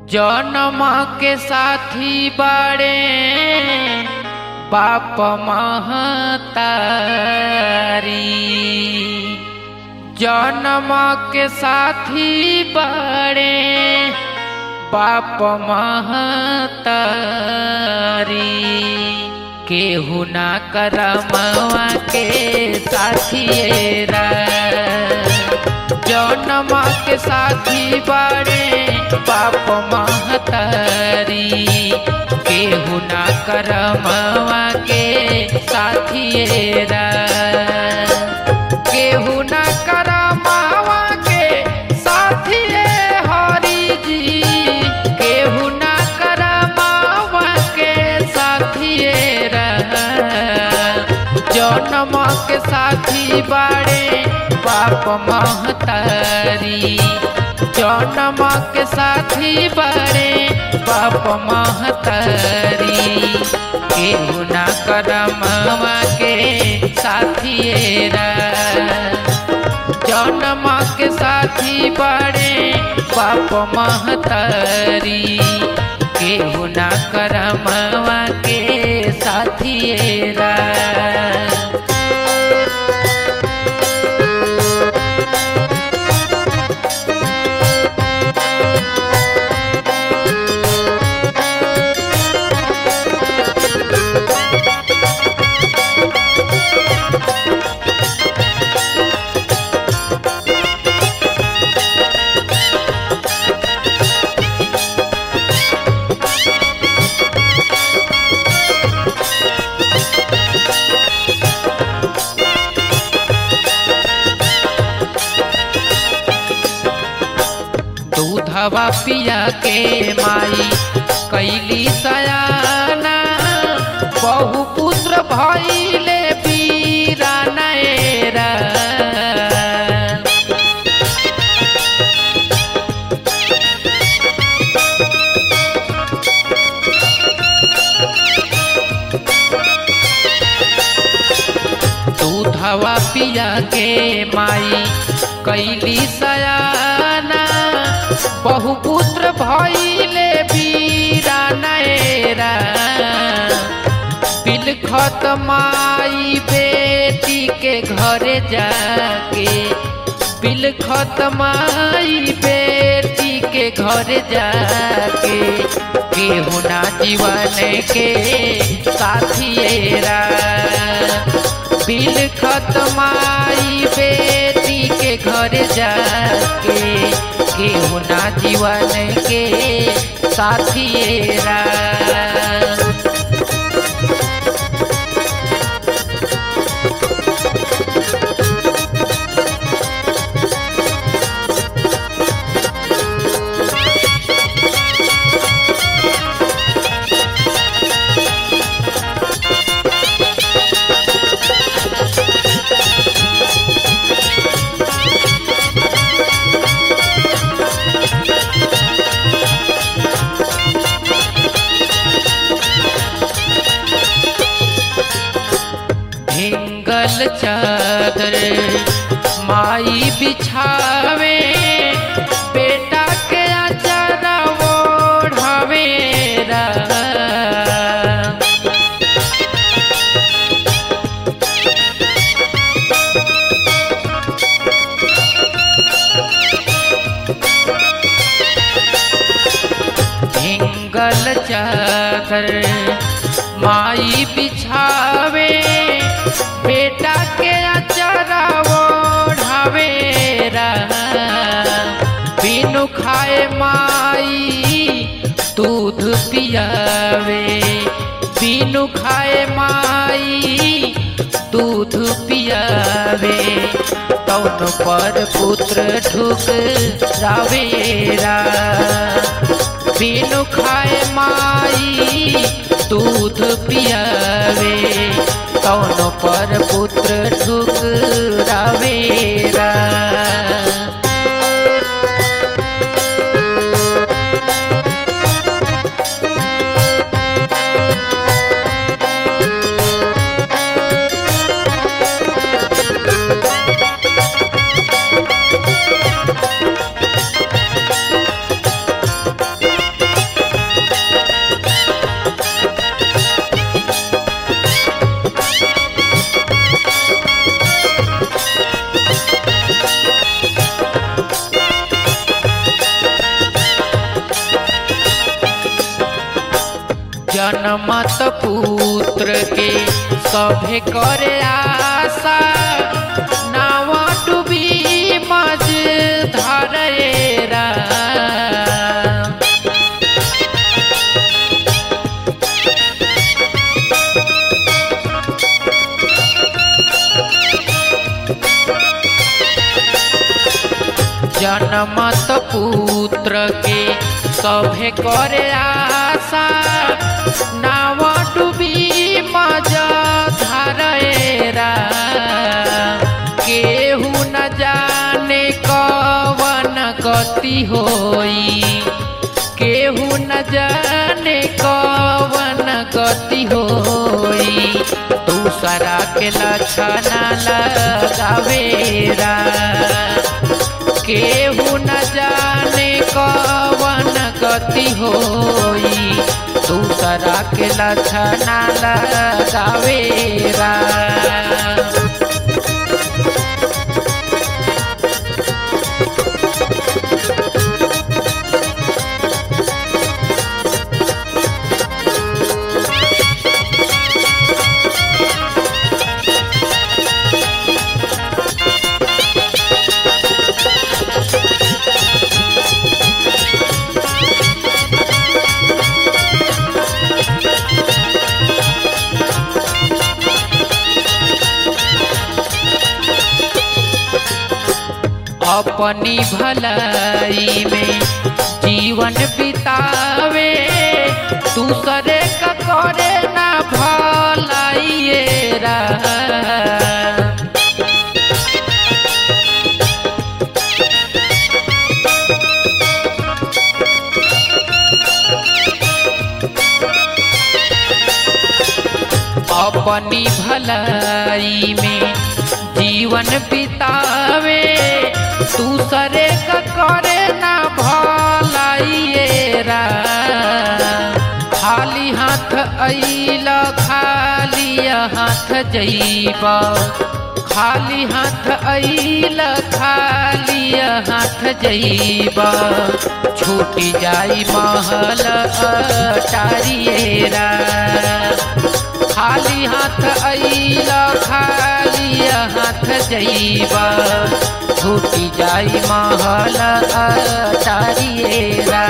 जन्म के साथी बड़े बाप महतारी जन्म के साथी बड़े बाप महतारी केहू ना करमवा के साथिएरा जन्म के साथी बड़े बाप महतारी केहू ना करमवा के साथिएरा केहू ना करमवा के साथिए हरि जी केहू ना करमवा के साथिएरा जन्म के साथी बाड़े बाप महतारी जन्म के साथी बड़े बाप महतारी केहू ना करमवा के साथिएरा जन्म के साथी बड़े बाप महतारी केहू ना करमवा के साथिएरा दूधवा पिया के माई कैली सयाना बहु पुत्र भैले पीरा नैरा दूधवा पिया के माई कैली सयाना बहुपुत्र भैले बीरा नैरा बिलखत माई बेटी के घरे जाके बिलखत माई बेटी के घरे जाके केहू ना जीवन के साथिएरा बिलखत माई बेटी के घरे जाके केहू ना जीवन के साथिएरा भिंगल चादर माई बिछावे बेटा के अचारा ओढ़ावे रा। भिंगल चादर माई बिछावे बेटा के अचारा ओढ़ावे रा। बिनु खाए माई दूध पियावे बिनु खाए माई दूध पियावे तौन पर पुत्र ढुक रावेरा बिनु खाए माई दूध पियावे कौन पर पुत्र ठुकरावेरा जनमत पुत्र के सभे करे आशा नाव डूबी मज धरेरा जनमत पुत्र के सभे करे आशा नाव डूबी मज धरेरा केहू न जाने कवन गति होई केहू न जाने कवन गति होई दूसरा के लक्षण लगावेरा केहू न जाने कवन गति होई दूसरा के लक्षण लगावेरा अपनी भलाई में जीवन बितावे दूसरे का करे ना भलाइएरा अपनी भलाई में जीवन बितावे दूसरे का करे ना भलाइएरा खाली हाथ अइल खाली हाथ जइब खाली हाथ अइल खाली हाथ जइब छूटी जाई महल अटारिएरा खाली हाथ अइल खाली हाथ जइब छूटी जाई महल अटारिएरा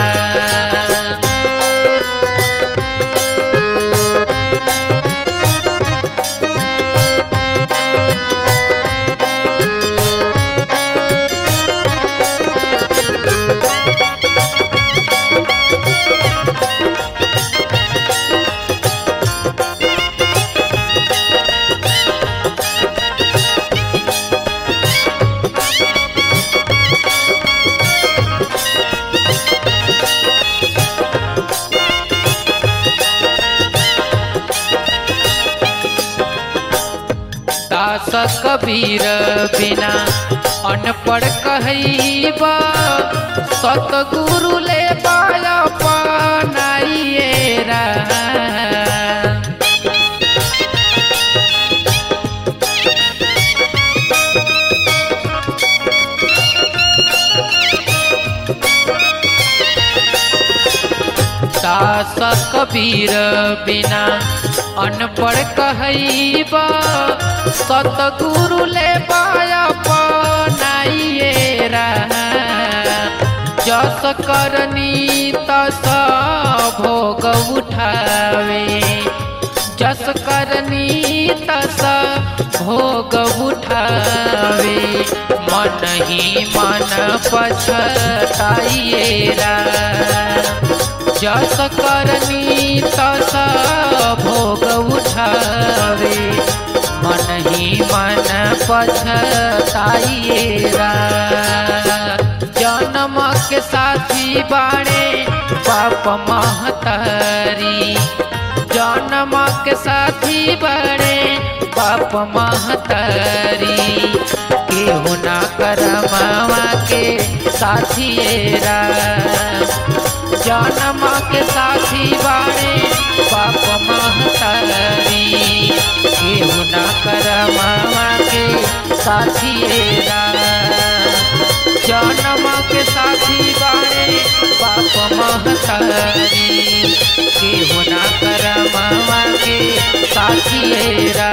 दास कबीर बिना अनपढ़ कहैबा सतगुरु ले पाया पनाइएरा दास कबीर बिना अनपढ़ कहैबा सतगुरु ले पाया पनाइएरा जस करनी तस भोग उठावे जस करनी तस भोग उठावे मन ही मन पछताइएरा जस करनी तस भोग उठावे मन ही मन पछताइएरा जन्म के साथी बाणे बाप महतारी जन्म के साथी बड़े बाप महतारी केहू ना कर मामा के साथिएरा जन्म के साथी बाणे बाप महतारी केहू ना कर मामा के साथिएरा जन्म के साथी बाणे बाप मह महतारी केहू ना कर मामा के साथिएरा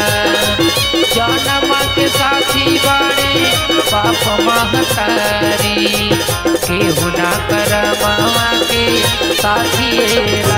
जनमा के साथी बाड़े बाप महतारी केहू ना कर मामा के साथिएरा